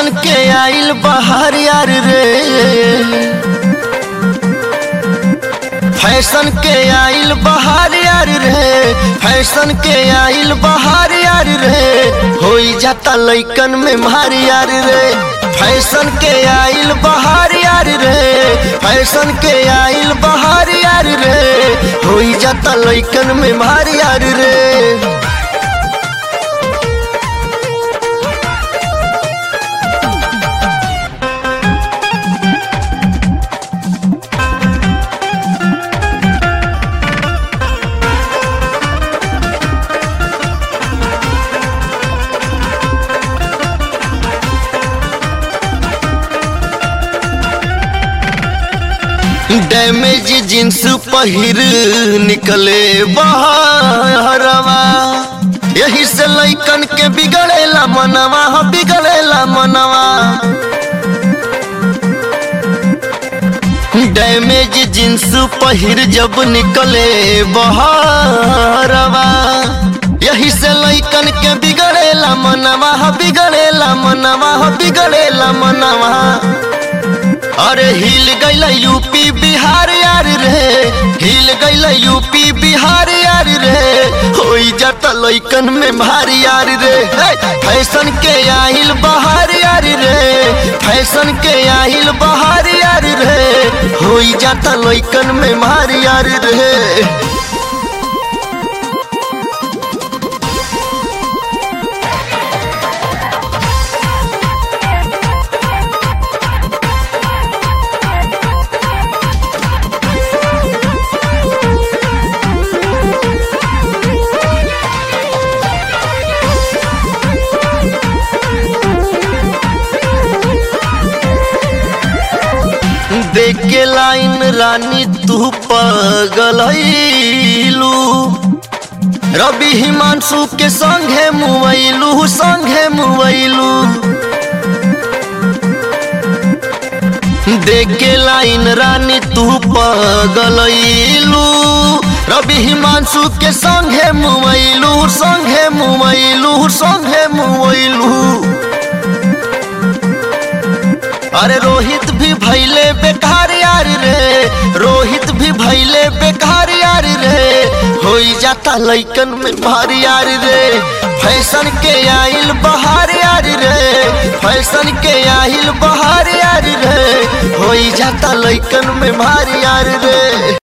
fashion के आइल बहार यार रे फैशन के आइल बहार यार रे फैशन के आइल बहार यार रे होई जाता लइकन में मार यार रे फैशन के आइल बहार यार रे फैशन के आइल बहार यार रे होई जाता लइकन में मार यार रे डैमेज जींस पहिर निकले बहरवा यही से लइकन के बिगड़ेला मनवा हो बिगड़ेला मनवा डैमेज जींस पहिर जब निकले बहरवा यही से लइकन के बिगड़ेला मनवा हो बिगड़ेला मनवा हो बिगड़ेला मनवा अरे हिल गईल यूपी बिहार यार रे हिल गईल यूपी बिहार यार रे होई जाता लइकन में भारी यार रे हे, फैशन के आहिल बहार यार रे फैशन के आहिल बहार यार रे होई जाता लइकन में भारी यार रे देख के लाइन रानी तू पगलू रवि हिमांशु के संगे मुवैलू संगे मुवैलू देख के लाइन रानी तू पगलू रवि हिमांशु के संगे मुवैलू संगे मुवैलू संगे मुवैलू अरे रोहित भी भैले बेकार यार रे रोहित भी भैले बेकार यार रे होई जाता लइकन में भारी यार रे फैशन के आइल बहार यार रे फैशन के आइल बहार यार रे होई जाता लइकन में भारी यार रे